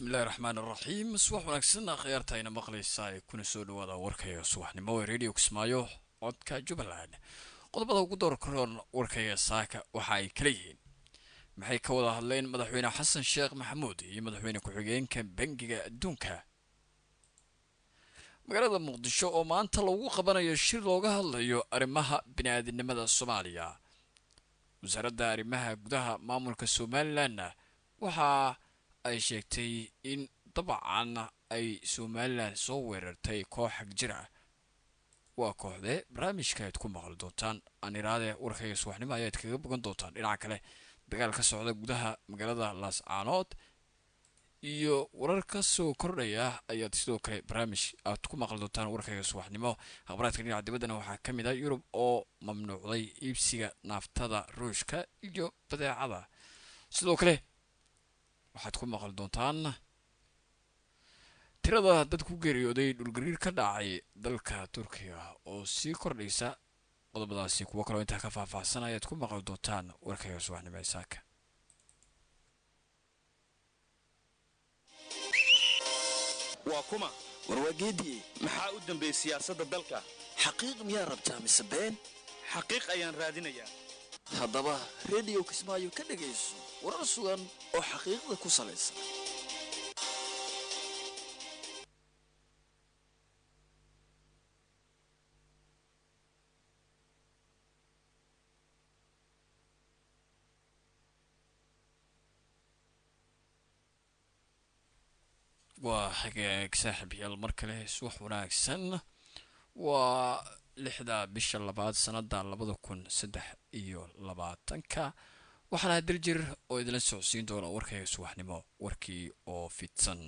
bismillahi raxmaan iraxiim subax wanaagsan akhyaarta ayna maqlaysaa ee kuna soo dhawaada warkayga subaxnimo ee radio kismaayo codka jubbaland qodobada ugu door karoon warkayga saaka waxa ay kala yihiin maxay ka wada hadleen madaxweyne xasan sheekh maxamuud iyo madaxweyne ku-xigeenka bangiga adduunka magaalada muqdisho oo maanta lagu qabanayo shir looga hadlayo arrimaha bini-aadinimada soomaaliya wasaaradda arrimaha gudaha maamulka somalilanna waxaa ay sheegtay in dabcan ay somalilan soo weerartay koox xag jir ah waa kooxdee barnaamijka ayaad ku maqli doontaan aniraade warkayga subaxnimo ayaad kaga bogan doontaan dhinaca kale dagaal ka socda gudaha magaalada laascaanood iyo warar ka soo kordhaya ayaad sidoo kale barnaamij aad ku maqli doontaan warkayga subaxnimo akhbaraadka dhinaca dibaddana waxaa ka mid ah yurub oo mamnuucday iibsiga naaftada ruushka iyo badeecada sidoo kale waxaad ku maqli doontaan tirada dad ku geeriyooday dhulgariir ka dhacay dalka turkiga oo sii kordhaysa qodobadaasi kuwo kaloo intaa ka faahfaahsan ayaad ku maqli doontaan warkayga subaxnimo ee saaka waa kuma warwaageediye maxaa u dambeeyey siyaasadda dalka xaqiiq miyaa rabtaa mise been xaqiiq ayaan raadinayaa haddaba rediyo kismaayo ka dhegayso warar sugan oo xaqiiqda ku salaysan waa hagaag saaxiib yaal mar kale subax wanaagsan waa lixda bisha labaad sanada labada kun saddex iyo labaatanka waxaana daljir oo idila socodsiin doona warkayga subaxnimo warkii oo fidsan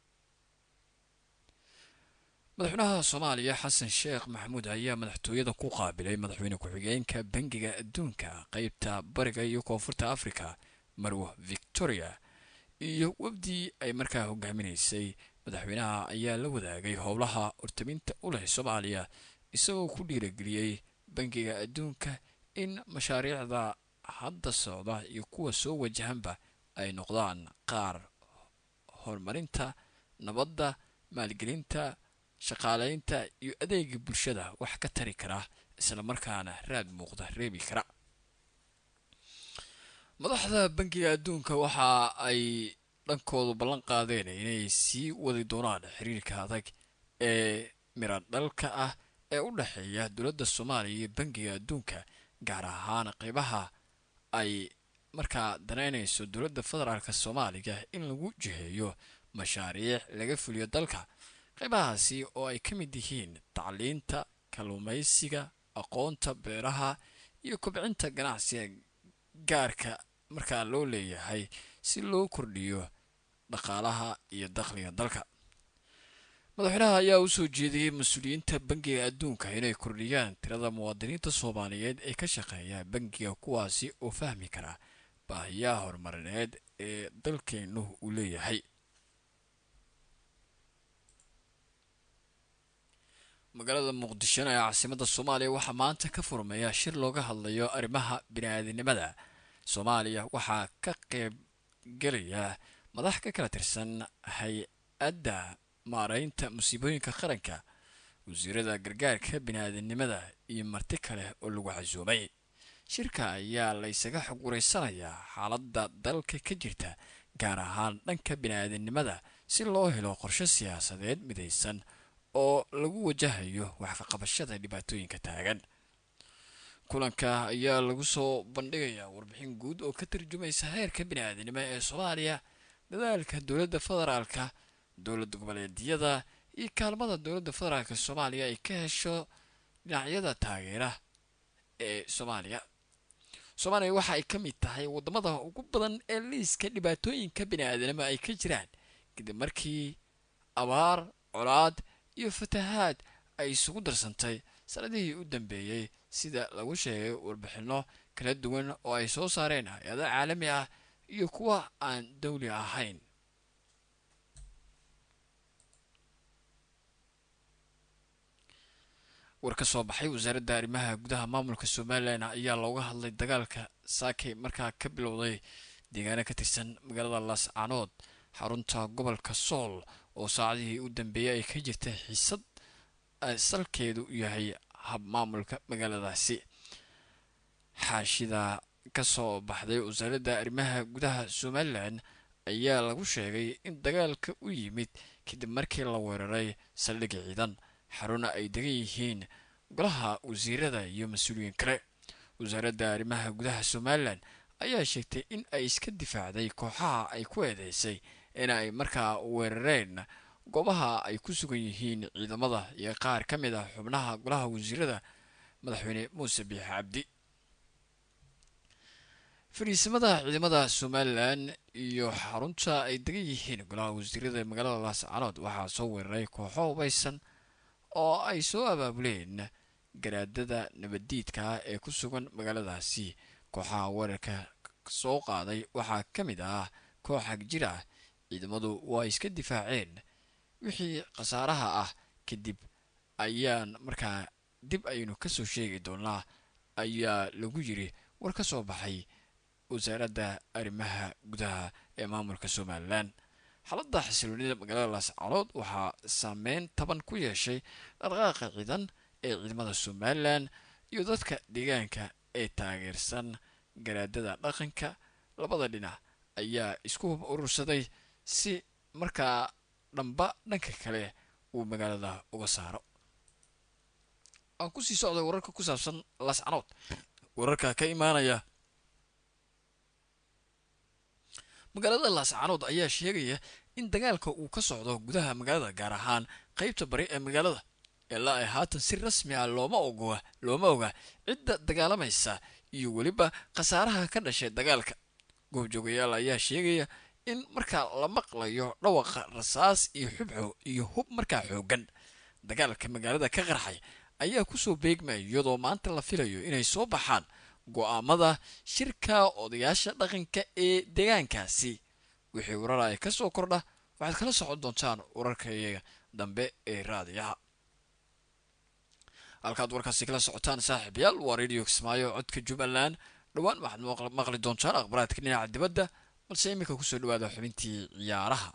madaxweynaha soomaaliya xasan sheekh maxamuud ayaa madaxtooyada ku qaabilay madaxweyne ku-xigeenka bangiga adduunka qeybta bariga iyo koonfurta africa marwo victoria iyo wafdii ay markaa hogaaminaysay madaxweynaha ayaa la wadaagay howlaha hortaminta u leh soomaaliya isagoo ku dhiirageliyey bangiga adduunka in mashaariicda hadda socda iyo kuwa soo wajahanba ay noqdaan qaar horumarinta nabadda maalgelinta shaqaaleynta iyo adeega bulshada wax ka tari kara islamarkaana raad muuqda reebi kara madaxda bangiga adduunka waxa ay dhankoodu ballan qaadeen inay sii wadi doonaan xiriirka adag ee miradhalka ah ee u dhexeeya dowladda soomaaliya iyo bangiga adduunka gaar ahaan qeybaha ay markaa danaynayso dowladda federaalk soomaaliya in lagu jiheeyo mashaariic laga fuliyo dalka qeybahaasi oo ay ka mid yihiin tacliinta kalluumaysiga aqoonta beeraha iyo kobcinta ganacsiga gaarka markaa loo leeyahay si loo kordhiyo dhaqaalaha iyo dakhliga dalka madaxweynaha ayaa usoo jeediyey mas-uuliyiinta bangiga adduunka inay kordhiyaan tirada muwaadiniinta soomaaliyeed ee ka shaqeeya bangiga kuwaasi oo fahmi kara baahiyaha horumarineed ee dalkeennu uu leeyahay magaalada muqdishona ee caasimada soomaaliya waxaa maanta ka furmaya shir looga hadlayo arrimaha bini-aadinimada soomaaliya waxaa ka qeyb gelaya madax ka kala tirsan hay-adda maareynta musiibooyinka qaranka wasiirada gargaarka bini-aadinimada iyo marti kale oo lagu casuumay shirka ayaa laysaga xog wareysanayaa xaaladda dalka ka jirta gaar ahaan dhanka bini-aadinimada si loo helo qorshe siyaasadeed midaysan oo lagu wajahayo wax ka qabashada dhibaatooyinka taagan kulanka ayaa lagu soo bandhigayaa warbixin guud oo ka tarjumaysa heerka bini-aadinimo ee soomaaliya dadaalka dowladda federaalka dowlad goboleedyada iyo kaalmada dowladda federaalk soomaaliya ay ka hesho dhinacyada taageera ee soomaaliya soomaaliya waxa ay ka mid tahay wadamada ugu badan ee liiska dhibaatooyinka bini-aadinimo ay ka jiraan kadib markii abaar colaad iyo fatahaad ay isugu darsantay sanadihii u dambeeyey sida lagu sheegay warbixino kala duwan oo ay soo saareen hay-ado caalami ah iyo kuwa aan dawli ahayn war ka soo baxay wasaaradda arrimaha gudaha maamulka somalilan ayaa looga hadlay dagaalka saakay markaa ka bilowday deegaano ka tirsan magaalada laascaanood xarunta gobolka sool oo saacadihii u dambeeyay ay ka jirta xiisad salkeedu yahay hab maamulka magaaladaasi xaashida kasoo baxday wasaaradda arrimaha gudaha somalilan ayaa lagu sheegay in dagaalka u yimid kadib markii la weeraray saldhig ciidan xaruna ay degan yihiin golaha wasiirada iyo mas-uuliyiin kale wasaaradda arrimaha gudaha somalilan ayaa sheegtay in ay iska difaacday kooxaha ay ku eedeysay in ay markaa weerareen goobaha ay ku sugan yihiin ciidamada iyo qaar ka mid ah xubnaha golaha wasiirada madaxweyne muuse biix cabdi fariisimada ciidamada somalilan iyo xarunta ay degan yihiin golaha wasiirada magaalada laascanood waxaa soo weeraray kooxo hubaysan oo ay soo abaabuleen garaadada nabaddiidka ee ku sugan magaaladaasi kooxaha weerarka soo qaaday waxaa ka mid ah koox hagjir ah ciidamadu waa iska difaaceen wixii khasaaraha ah kadib ayaan markaa dib aynu kasoo sheegi doonaa ayaa lagu yiri war ka soo baxay wasaaradda arrimaha gudaha ee maamulka somalilan xaaladda xasiloonida magaalada laascanood waxaa saameyn taban ku yeeshay dhaqdhaqaaqa ciidan ee ciidamada somalilan iyo dadka deegaanka ee taageersan garaadada dhaqanka labada dhinac ayaa isku hub urursaday si markaa dhamba dhanka kale uu magaalada uga saaro aan kusii socday wararka ku saabsan laascanood wararka ka imaanaya magaalada laascanood ayaa sheegaya in dagaalka uu ka socdo gudaha magaalada gaar ahaan qeybta bari ee magaalada ilaa ay haatan si rasmi ah looma ogoa looma oga cidda dagaalamaysa iyo weliba khasaaraha ka dhashay dagaalka goobjoogayaal ayaa sheegaya in markaa la maqlayo dhawaqa rasaas iyo xubxo iyo hub markaa xoogan dagaalka magaalada ka qarxay ayaa kusoo beegmaya iyadoo maanta la filayo inay soo baxaan go-aamada shirka odayaasha dhaqanka ee deegaankaasi wixii warar ay ka soo kordha waxaad kala socon doontaan wararkaiyaga dambe ee raadiyaha halkaad warkaasi kala socotaan saaxiibayaal waa radio kismaayo codka jubbaland dhowaan waxaad maqli doontaan akhbaraadka dhinaca dibadda balse iminka kusoo dhawaada xubintii ciyaaraha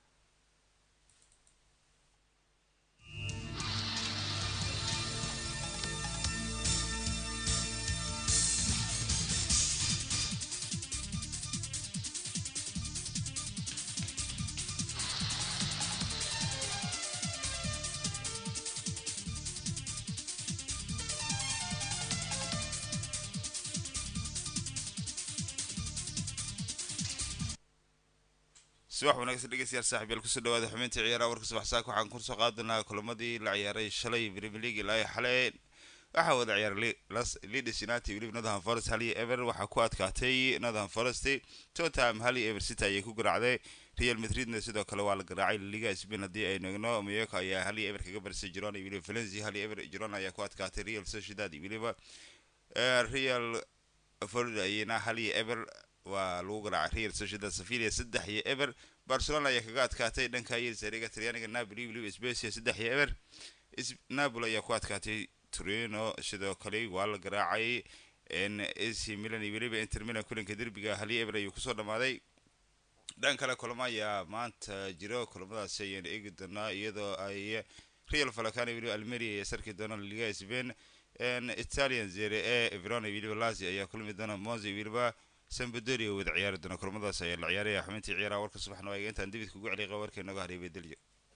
subax wanaagsan dhegeystayaal saaxiibyaal kusoo dhawaada xubinta ciyaaraha warka subax saaka waxaan kusoo qaadanaa kulamadii la ciyaaray shalay premier league ilaa xalay waxaa wada ciyaaray leeds united weliba northern forest hal iyo ever waxaa ku adkaatay northern forest tottenham hal iyo ever city ayay ku garaacday real madridna sidoo kale waa la garaacay liga spain haddii aynu egno mayoka ayaa hal iyo ever kaga barisay girona iyo weliba valencia hal iyo ever girona ayaa ku adkaatay real sociedad iyo weliba real florida ayana hal iyo ever waa lagu garaacay real sociedad safilia saddex iyo ever barcelona ayaa kaga adkaatay dhanka yelsariga talyaaniga napoli weliba specia saddex iyo ever napoli ayaa ku adkaatay torino sidoo kale waa la garaacay ac milan iyo weliba inter milan kulanka derbiga hal iyo ever ayuu kusoo dhamaaday dhan kale kulamo ayaa maanta jiro kulamadaasi ayaan eegi doonaa iyadoo ay real falacano weliba almeria ay sarki doonaan liga spain italian zere e verona weliba lazio ayaa kulmi doona monza weliba sambadoria wada ciyaari doona kulamadaas ayaa la ciyaaraya xubintii ciyaaraha warka subaxna waaga intaan dibidka ugu celiqa warkay naga hareebay delyo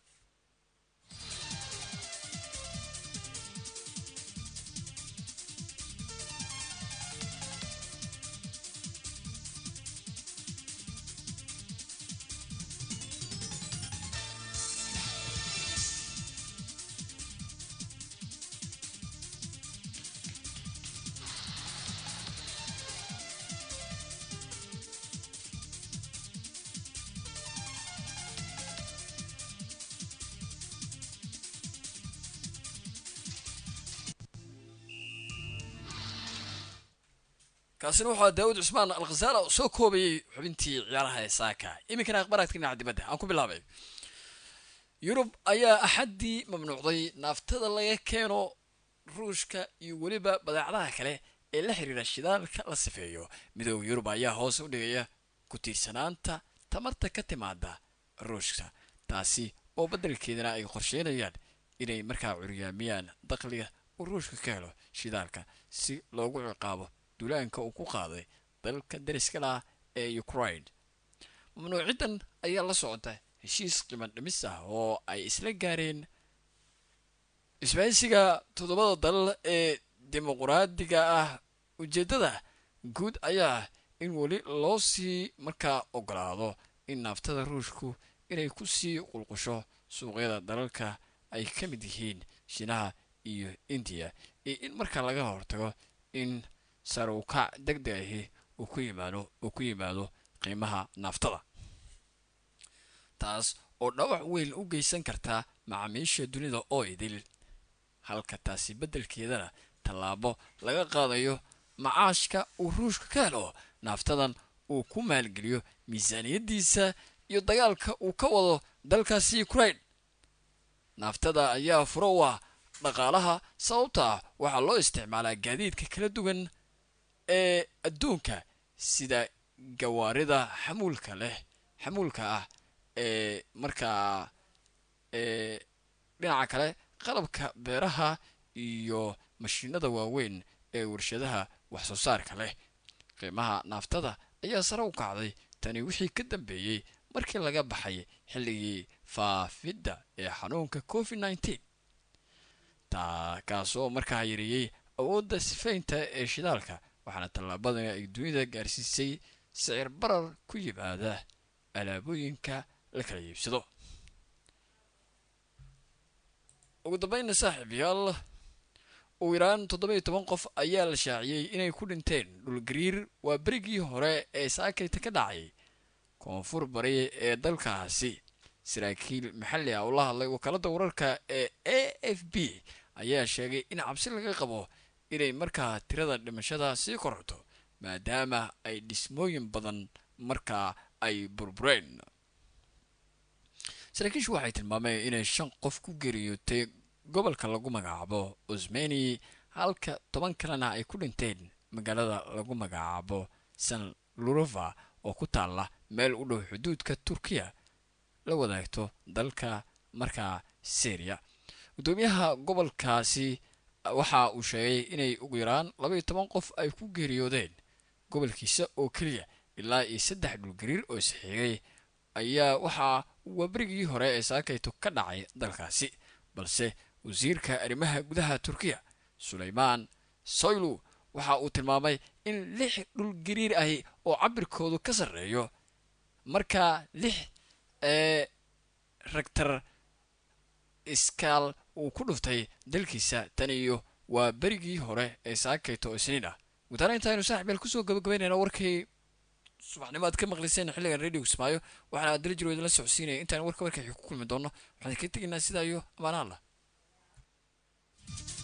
kaasina waxaa daawud cusmaan alkhasaala oo soo koobayay xubintii ciyaaraha ee saaka iminkana akhbaraadka dhinaca dibadda aan ku bilaabay yurub ayaa axaddii mamnuucday naaftada laga keeno ruushka iyo weliba badeecadaha kale ee la xiriira shidaalka la sifeeyo midooda yurub ayaa hoos u dhigaya ku tiirsanaanta tamarta ka timaada ruushka taasi oo beddelkeedana ay qorsheynayaan inay markaa curyaamiyaan dakhliga uu ruushka ka helo shidaalka si loogu ciqaabo duulaanka uu ku qaaday dalka dariska lah ee ukraine mamnuuciddan ayaa la socota heshiis qiman dhimis ah oo ay isla gaareen isbaahisiga toddobada dal ee dimuquraadiga ah ujeeddada guud ayaa in weli loo sii markaa ogolaado in naaftada ruushku inay ku sii qulqusho suuqyada dalalka ay ka mid yihiin shiinaha iyo indiya iyo in markaa laga hortago in sarowkac deg deg ahi uu ku yimaado uu ku yimaado qiimaha naaftada taas oo dhawac weyn u geysan karta macaamiisha dunida oo idil halka taasi beddelkeedana tallaabo laga qaadayo macaashka uu ruushka ka helo naaftadan uu ku maalgeliyo miisaaniyaddiisa iyo dagaalka uu ka wado dalkaasi ukraine naaftada ayaa furo u ah dhaqaalaha sababta ah waxaa loo isticmaalaa gaadiidka kala duwan ee adduunka sida gawaarida xamuulka leh xamuulka ah ee markaa ee dhinaca kale qalabka beeraha iyo mashiinada waaweyn ee warshadaha wax soo saarka leh qiimaha naaftada ayaa sare u kacday tani wixii ka dambeeyey markii laga baxay xilligii faafidda ee xanuunka covid nneteen taa kaasoo markaa yareeyey awoodda sifaynta ee shidaalka waxaana tallaabadan ay dunida gaarsiisay sicir barar ku yimaada alaabooyinka la kala iibsado ugu dambeynna saaxiibayaal ugu yaraan toddoba-iyo toban qof ayaa la shaaciyey inay ku dhinteen dhulgariir waa berigii hore ee saakayta ka dhacay koonfur bari ee dalkaasi saraakiil maxalli ah oo la hadlay wakaalada wararka ee a f b ayaa sheegay in cabsi laga qabo inay markaa tirada dhimashada sii kororto maadaama ay dhismooyin badan markaa ay burbureen saraakiishu waxay tilmaameen inay shan qof ku geeriyootay gobolka lagu magacaabo usmeni halka toban kalena ay ku dhinteen magaalada lagu magacaabo san lurova oo ku taalla meel u dhow xuduudka turkiya la wadaagto dalka markaa syriya guddoomiyaha gobolkaasi waxa uu sheegay inay ugu yaraan labaiyo toban qof ay ku geeriyoodeen gobolkiisa oo keliya ilaa iyo saddex dhulgariir oo isxiigay ayaa waxaa waaberigii hore ee saakayto ka dhacay dalkaasi balse wasiirka arrimaha gudaha turkiya sulaymaan soylu waxa uu tilmaamay in lix dhulgariir ahi oo cabirkoodu ka sarreeyo markaa lix ee ragtar iskaal uu ku dhuftay dalkiisa tan iyo waa berigii hore ee saakayto oo isniin ah gudaana intaaynu saaxiibyaal kusoo gabagabaynayna warkii subaxnimo aad ka maqliseen xilligan radio kismaayo waxaana aad dala jiro idinla socodsiinaya intaan warka warka ku kulmi doono waxaan ka tegaynaa sidaa iyo amaanaha allah